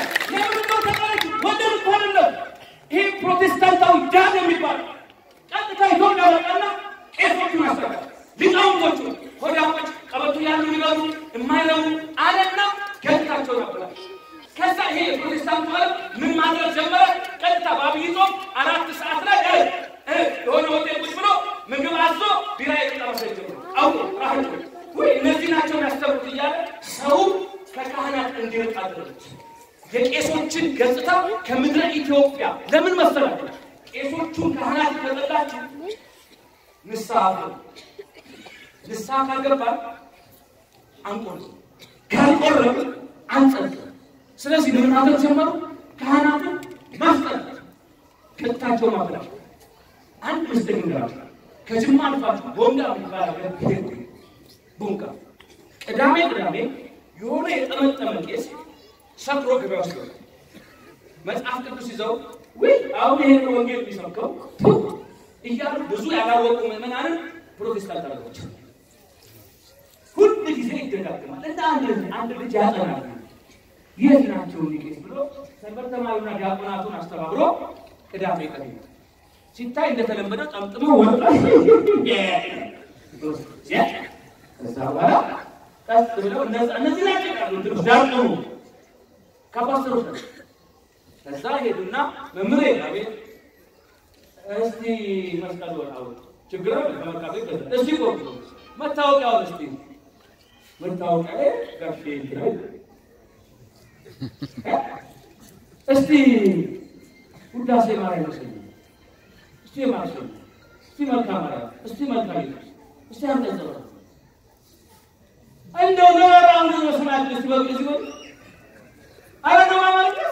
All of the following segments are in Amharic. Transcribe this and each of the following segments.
ለምን ነው ተቀረች? ወደድ እኮ አይደለም። ይሄ ፕሮቴስታንታዊ ዳን የሚባል ቀጥታ ኢትዮጵያ ወጣና ቄሶቹን አስተካከለ። ሊቃውንቶቹ ሆዳሞች ቀበቶ ያሉ ሊበሉ የማይረቡ አለና ገጽታቸው ነበረ። ከዛ ይሄ የፕሮቴስታንቱ ዓለም ምን ማድረግ ጀመረ? ቀጥታ በአብይ ጾም አራት ሰዓት ላይ እ እ የሆነ ሆቴል ቁጭ ብሎ ምግብ አዞ ቢራ የጠረሰ ጀምሮ አውቆ ራህቶ ወይ እነዚህ ናቸው ያስተምሩት እያለ ሰው ከካህናት እንዲርቅ አደረገች። የቄሶችን ገጽታ ከምድረ ኢትዮጵያ ለምን መሰላችሁ? ቄሶቹን ካህናት ከጠላችሁ ንስሐ ግቡ። ንስሐ ካልገባን አንቆርም፣ ካልቆረብ አንጸድቅም። ስለዚህ ምን ማድረግ ጀመሩ? ካህናትን ማስጠላት፣ ገጽታቸው ማበላሽ። አንድ ምስጢር ልንገራችሁ። ከጅማ አልፋችሁ ቦንጋ የሚባል ሀገር ሄድኩ። ቦንጋ ቅዳሜ ቅዳሜ የሆነ የጠመጠመ ቄስ ሰክሮ ገበያ ውስጥ ገባ። መጽሐፍ ቅዱስ ይዘው ወይ አሁን ይሄን ወንጌል የሚሰብከው ቱ እያሉ ብዙ ያላወቁ ምዕመናንን ፕሮቴስታንት አደረጓቸው። ሁል ጊዜ ይደጋግማል። እንደ አንድ ልጅ አንድ ልጅ ያጠናል። የት ናቸው ሊቄስ ብሎ ሰንበት ተማሪና ዲያቆናቱን አስተባብሮ ቅዳሜ ቀን ሲታይ እንደተለመደው ጠምጥሞ ወጣ። ከዛ በኋላ ቀስ ብለው እነዚህ ናቸው ቃሉ ትንሽ ዳርቀሙ ከፓስተሮች ነው። ከዛ ሄዱና መምሬ አቤት እስቲ መስቀል ወጣው ችግር ከመርካቶ ይገዛል። እስቲ ቆም መታወቂያውን እስቲ መታወቂያ ጋሼ ይላል እስቲ ውዳሴ ማርያም ይመስለኝ እስቲ ማርያም እስቲ መልካ ማርያም እስቲ መልካ ኢየሱስ እስቲ አንቀጸው እንደው ለራው ነው መስማት እስቲ በግ እስቲ በግ አረ ነው ማማልከስ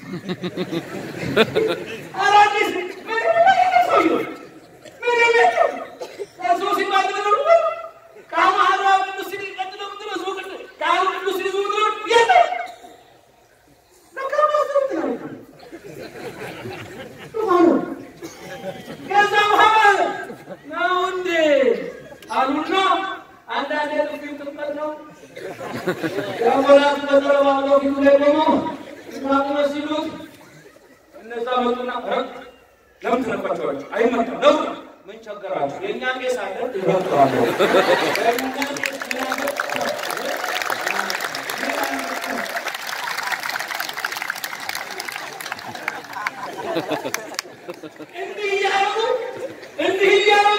አረ አዲስ ምን ምን ሰውዬው ምን ነው ከሱ ሲባል ነው ከማህራ ቅዱስ ሲል ቀጥሎ ምንድን ነው ዝውውር ከአሁ ቅዱስ ሲል ዝውውር የለ ከዛ በኋላ ነው እንዴ አሉና አንዳንድ የጥፊው ጥመት ነው ያወላት ተጠረባለው ፊቱ ላይ ቆመው ስናቁመ ሲሉት እነዛ መጡና ረ ለምን ትነኳቸዋቸው? አይመጣም ነው ምን ቸገራችሁ? የእኛ ቄስ አለ ይረጥዋለሁ እንዲህ እያደረጉ እንዲህ እያደረጉ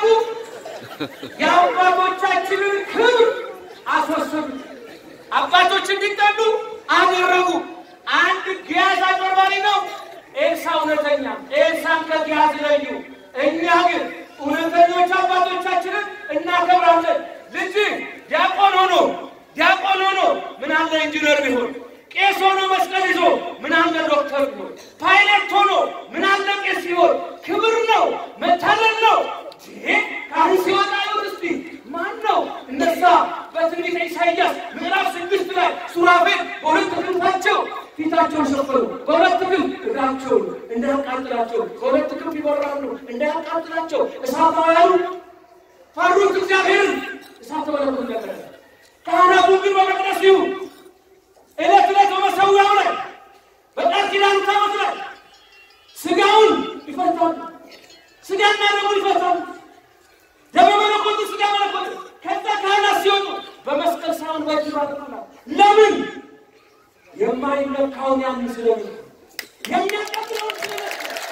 የአባቶቻችንን ክብር አስወሰዱ። አባቶች እንዲጠሉ አደረጉ። አንድ ጊያዝ አጭበርባሪ ነው፣ ኤልሳ እውነተኛ። ኤልሳን ከጊያዝ ለዩ። እኛ ግን እውነተኞች አባቶቻችንን እናከብራለን። ልጅ ዲያቆን ሆኖ ዲያቆን ሆኖ ምን አለ ኢንጂነር ቢሆን ቄስ ሆኖ መስቀል ይዞ ምን አለ ዶክተር ቢሆን ፓይለት ሆኖ ምን አለ ቄስ ሲሆን ክብር ነው፣ መታለል ነው። ይሄ ካህን ሲወጣ ይሁን እስቲ ማን ነው እነዛ በትንቢተ ኢሳይያስ ምዕራፍ ስድስት ላይ ሱራፌል በሁለት ክንፋቸው ፊታቸውን ሸፈኑ፣ በሁለት ክንፍ እግራቸውን እንዳያቃጥላቸው፣ በሁለት ክንፍ ይበራሉ እንዳያቃጥላቸው። እሳታውያኑ ፈሩት እግዚአብሔርን፣ እሳተ መለኮት ነበረ። ካህናቱ ግን በመቅደስ ይሁን ዕለት ዕለት በመሰዊያው ላይ በቃል ኪዳኑ ታቦት ላይ ስጋውን ይፈታሉ፣ ስጋና ደሙን ይፈታሉ። ደመ መለኮቱ ስጋ መለኮቱ ከዛ ካህናት ሲወጡ በመስቀል ሳይሆን በእጅ ባጥሩናል። ለምን የማይነካውን ያን ስለምን የሚያቀብለውን ስለምን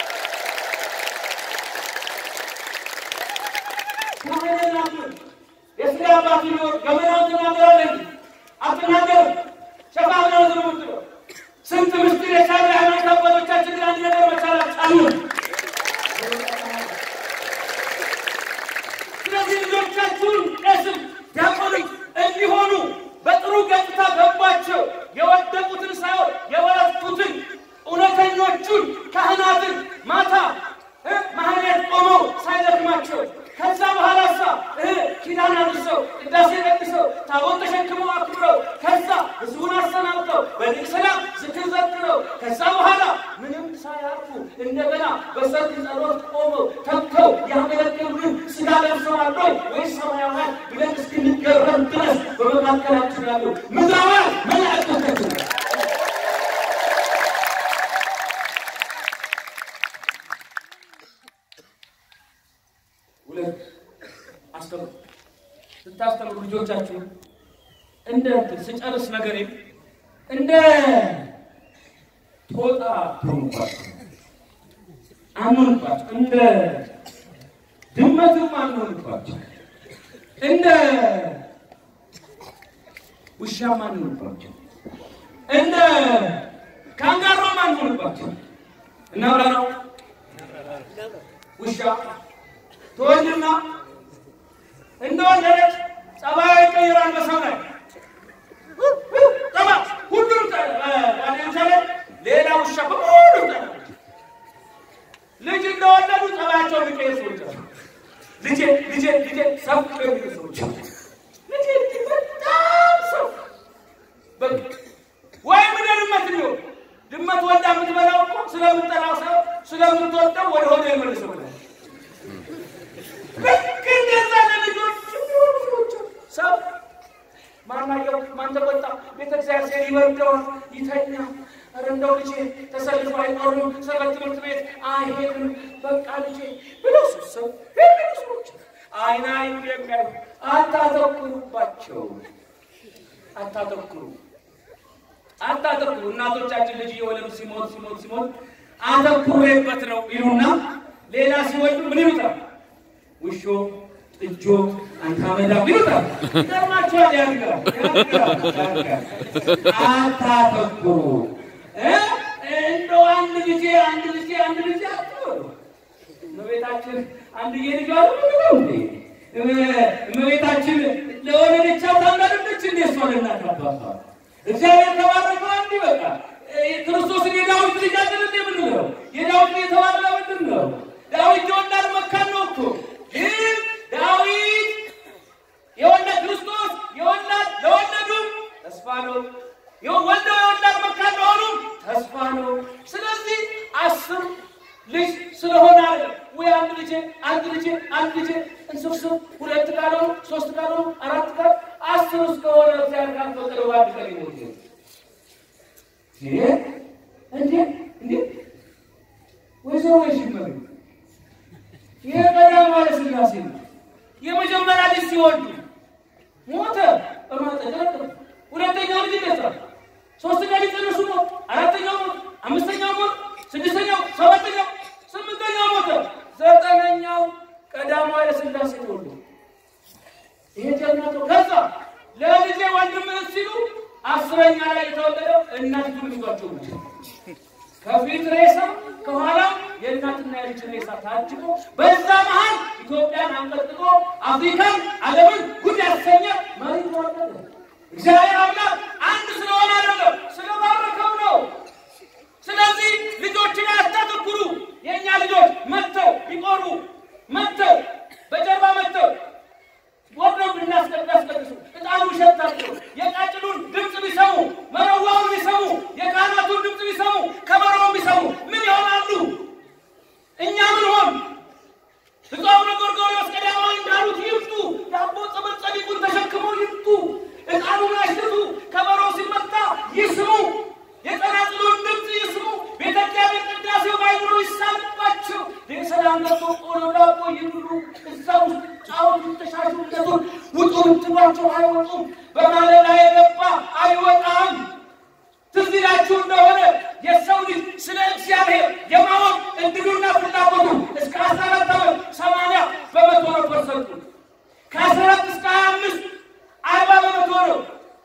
ካህናቱን የስጋ አባት ቢሆን ገመናውን ትናገራለህ እንጂ አትናገርም። ሸፋፍ ነው ዝም ብትለው ስንት ምስጢር የቻለ ሃይማኖት አባቶቻችን ግን አንድ ነገር መቻል አልቻሉም። ስለዚህ ልጆቻችሁን ቀስም ዲያቆንም እንዲሆኑ በጥሩ ገጽታ ገባቸው። የወደቁትን ሳይሆን የበረቱትን እውነተኞቹን ካህናትን ማታ እ ማህሌት ቆመው ሳይደክማቸው ከዛ በኋላ ሳ እ ኪዳን አድርሰው ቅዳሴ ደግሰው ታቦት ተሸክመው አክብረው ከዛ ህዝቡን አሰናብተው በድል ሰላም ዝክር ዘክረው ከዛ በኋላ ምንም ሳያርፉ እንደገና በሰርክ ጸሎት ቆመው ተግተው ያገለገሉን ስጋ ለብሰዋል ወይ ወይስ ሰማያውያን ብለን እስክንገረም ድረስ በመካከላችን ያሉ ምድራውያን መላእክቶቻችን እንዳታስተምሩ ልጆቻችሁ እንደ እንትን ስጨርስ ነገሬ እንደ ጦጣ ትሆኑባቸው አንሆንባቸው፣ እንደ ድመትም አንሆንባቸው፣ እንደ ውሻም አንሆንባቸው፣ እንደ ካንጋሮም አንሆንባቸው። እናብራ ነው ውሻ ትወልድና እንደወለደች ጸባዩ ይቀይራል በሰው ላይ ጠባ ሁሉም ለምሳሌ ሌላ ውሻ በሙሉ ጠባ ልጅ እንደወለዱ ጸባያቸው የሚቀይር ሰዎች አሉ። ልጄ ልጄ ልጄ ሰው የሚሉ ሰዎች አሉ። ልጄ ልጄ በጣም ሰው በቃ ወይም እንደ ድመት ሊሆን ድመት ወልዳ የምትበላው እኮ ስለምጠላው ሰው ስለምትወደው ወደ ሆነ የመልሰው ብላ ልክ እንደዛ ለልጆች የሚሆኑ ሰዎች አሉ። ሰው ማናየው ማን ተቆጣ? ቤተ እግዚአብሔር ሲሄድ ይወርደዋል፣ ይተኛ። ኧረ እንደው ልጄ ተሰልፎ አይኖርም፣ ሰበት ትምህርት ቤት አይሄድም፣ በቃ ልጄ ብለው ሰው የሚሉ ሰዎች አይን አይኑ የሚያዩ አታተኩሩባቸው፣ አታተኩሩ አታተኩሩ። እናቶቻችን ልጅ እየወለዱ ሲሞት ሲሞት ሲሞት አተኩሬበት ነው ይሉና ሌላ ሲወልዱ ምን ይሉታል? ውሾ ጥጆ አንተ አመዳም ይሉታል። ይገርማችኋል። ያድጋል ያድጋል ያድጋል። አታተኩሩ እ እንደው አንድ ጊዜ አንድ ጊዜ አንድ ጊዜ አትበሉ። እመቤታችን አንድዬ ልጇ ነው እንዴ? እመቤታችን ለወለደቻት አምላክነች እንዴ? እሷ ለእናት አባቷ እግዚአብሔር ተባረከ። አንድ በቃ ክርስቶስን የዳዊት ልጅ አይደል እንዴ የምንለው? የዳዊት የተባለ ምንድን ነው? ዳዊት የወላድ መካን ነው እኮ ግን ዳዊት የወላድ ክርስቶስ የወላድ ለወለዱም ተስፋ ነው። ወልደው የወላድ መካን ለሆኑ ተስፋ ነው። ስለዚህ አስር ልጅ ስለሆነ አለ ወይ አንድ ልጄ አንድ ልጄ አንድ ልጄ እንስብስብ ሁለት ካልሆኑ ሶስት ካልሆኑ አራት ካል አስር እስከሆነ እግዚአብሔር ካልፈቀደ በአንድ ቀን ይሞት ይሄ እንዴ እንዴ ወይዘሮ ወይሽመሪ ይሄ ቀዳማዊ ኃይለ ሥላሴ ነው። የመጀመሪያ ልጅ ሲወልዱ ሞተ በማጠቀቅ ሁለተኛው ልጅ ደሳ ሶስተኛ ልጅ ጸነሱ ሞት አራተኛው ሞት አምስተኛው ሞት ስድስተኛው ሰባተኛው ስምንተኛው ሞተ ዘጠነኛው ቀዳማዊ ኃይለ ሥላሴ ተወልዱ። ይሄ ጀግና ነው። ከዛ ለልጄ ወንድም እህት ሲሉ አስረኛ ላይ የተወለደው እናቲቱ ልጇቸው ነች። ከፊት ሬሳ ከኋላ የእናትና የልጅ ሬሳ ታጅቦ በዛ መሀል ኢትዮጵያን አንቀጥቅጦ አፍሪካን ዓለምን ጉድ ያሰኘ መሪ ተወለደ። እግዚአብሔር አምላክ አንድ ስለሆነ አይደለም ስለባረከው ነው። ስለዚህ ልጆችን አታተኩሩ። የእኛ ልጆች መጥተው ቢቆሩ መጥተው በጀርባ መጥተው ወርደው ብናስቀድሱ እጣኑ ሸታቸው የቃጭሉን ድምፅ ቢሰሙ መረዋውን ቢሰሙ የካህናቱን ድምፅ ቢሰሙ ከበሮውን ቢሰሙ ምን ይሆናሉ? እኛ ምን ሆን? ብፁዕ አቡነ ጎርጎርዮስ ቀዳማዊ እንዳሉት ይምጡ፣ ዳቦ ጸበል ጸዲቁን ተሸክመው ይምጡ፣ እጣኑን ያሽቱ፣ ከበሮ ሲመታ ይስሙ፣ የጸናጽሉን ድምፅ ይስሙ። ቤተ እግዚአብሔር ቅዳሴው ባይኖሩ ይሳልባቸው። የሰላም ገብቶ ቆሎ ዳቦ ይብሉ። እዛ ውስጥ ጫወቱ፣ ተሻሹለቱን ውጡ ብትሏቸው አይወጡም። በማለዳ የገባ አይወጣም። ትዝ ይላችሁ እንደሆነ የሰው ልጅ ስለ እግዚአብሔር የማወቅ እድሉና ፍላጎቱ እስከ አስራ አራት ዓመት ሰማንያ በመቶ ነው ፐርሰንቱ። ከአስራ አራት እስከ ሀያ አምስት አርባ በመቶ ነው።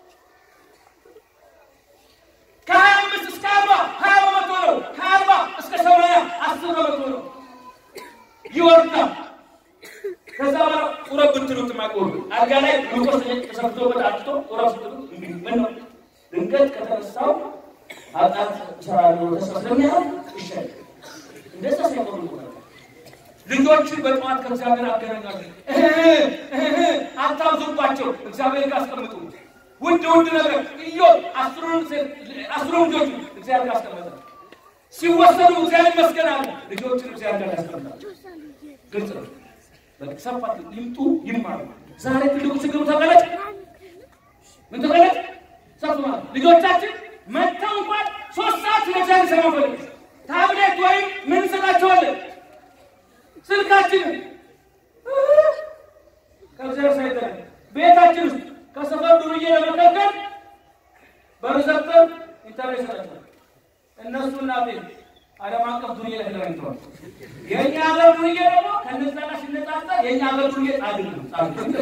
ከሀያ አምስት እስከ አርባ ሀያ በመቶ ነው። ከአርባ እስከ ሰማንያ አስር በመቶ ነው። ይወርዳል። ከዛ በኋላ ቁረብ ብትሉት ማቆሩ አልጋ ላይ ግሉኮስ ተሰፍቶበት አጥቶ ቁረብ ስትሉት ምን ነው ድንገት ከተነሳው ኃጢአት እሰራለሁ ተስፋ ስለሚያደርግ ይሻል። እንደዛ ሳይቆም ልጆችን በጠዋት ከእግዚአብሔር አገናኛሉ። አታብዙባቸው፣ እግዚአብሔር ጋር አስቀምጡ። ውድ ውድ ነገር እዮ አስሩን ልጆቹ እግዚአብሔር አስቀመጠ። ሲወሰዱ እግዚአብሔር ይመስገን አለ። ልጆችን እግዚአብሔር ጋር ያስቀምጣቸው። ግልጽ ነው። ሰፋት ይምጡ ይማሩ። ዛሬ ትልቁ ችግሩ ተገለጭ ምን ተገለጭ ሰፍ ማለት ልጆቻችን መጥተው እንኳን ሶስት ሰዓት ስለ እግዚአብሔር ሰማ ፈልግ ታብሌት ወይም ምን እንሰጣቸዋለን? ስልካችንን ከእግዚአብሔር ሳይጠረ ቤታችን ውስጥ ከሰፈር ዱርዬ ለመከልከል በር ዘግተን ኢንተርኔት ሰጣቸዋል። እነሱ እናቴ ዓለም አቀፍ ዱርዬ ላይ ተገናኝተዋል። የእኛ ሀገር ዱርዬ ደግሞ ከነዛ ጋር ሲነጻጸር የእኛ ሀገር ዱርዬ ጻድቅ ነው። ጻድቅ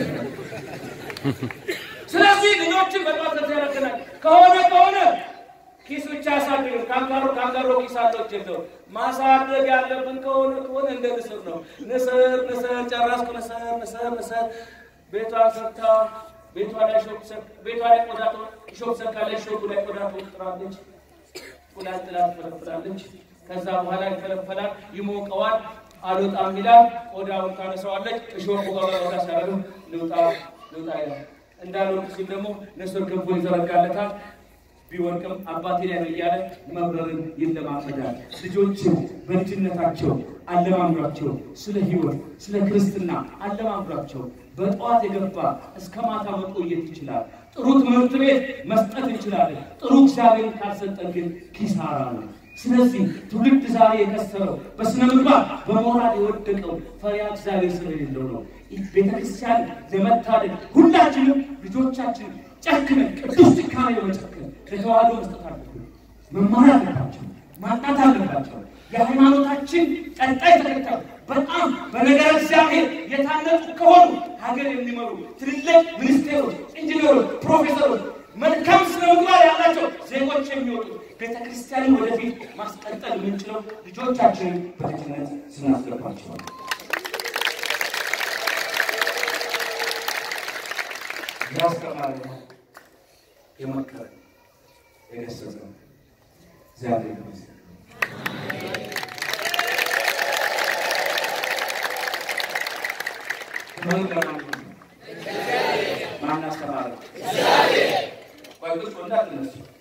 ስለዚህ ልጆችን በጣም ከዚ ያደረገናል ከሆነ ከሆነ ኪስ ብቻ ያሳድግ ካንጋሮ ካንጋሮ ኪስ አለው ጀምሮ ማሳደግ ያለብን ከሆነ ከሆነ እንደ ንስር ነው። ንስር ንስር ጨረስኩ። ንስር ንስር ንስር ቤቷ ሰርታ ቤቷ ላይ ሾክ ሰ ቤቷ ላይ ቆዳ ሾክ ሰካለች። ሾኩ ላይ ቆዳ ትወጥራለች። እንቁላል ጥላ ትፈለፍላለች። ከዛ በኋላ ይፈለፈላል፣ ይሞቀዋል፣ አልወጣም ይላል። ቆዳውን ታነሳዋለች። እሾኩ ጋር ሲያደርግ ልውጣ ልውጣ ይላል። እንዳልወርቅ ሲል ደግሞ ንስር ክንፉ ይዘረጋለታል። ቢወድቅም አባቴ ላይ ነው እያለ መብረርን ይለማመዳል። ልጆችን በልጅነታቸው አለማምዷቸው፣ ስለ ሕይወት ስለ ክርስትና አለማምዷቸው። በጠዋት የገባ እስከ ማታ መቆየት ይችላል። ጥሩ ትምህርት ቤት መስጠት እንችላለን። ጥሩ እግዚአብሔርን ካልሰጠን ግን ኪሳራ ነው። ስለዚህ ትውልድ ዛሬ የከሰረው በስነ ምግባር በሞራል የወደቀው ፈሪሃ እግዚአብሔር ስለሌለው ነው። ቤተክርስቲያን ለመታደግ ሁላችንም ልጆቻችን ጨክነን ቅዱስ ጭካኔ በመጨከን ለተዋህዶ መስጠት አለብን። መማር አለባቸው፣ ማጣት አለባቸው። የሃይማኖታችን ቀጣይ ተከታይ በጣም በነገረ እግዚአብሔር የታነጹ ከሆኑ ሀገር የሚመሩ ትልልቅ ሚኒስቴሮች፣ ኢንጂነሮች፣ ፕሮፌሰሮች መልካም ስነ ምግባር ያላቸው ዜጎች የሚወጡ ቤተ ክርስቲያንን ወደፊት ማስቀጠል የምንችለው ልጆቻችንን በልጅነት ስናስገባቸው ነው። ያስተማረ የመከረ የገሰጸ እግዚአብሔር ይመስገን። ማን አስተማረ? ቆይ ቁጭ እንዳትነሱ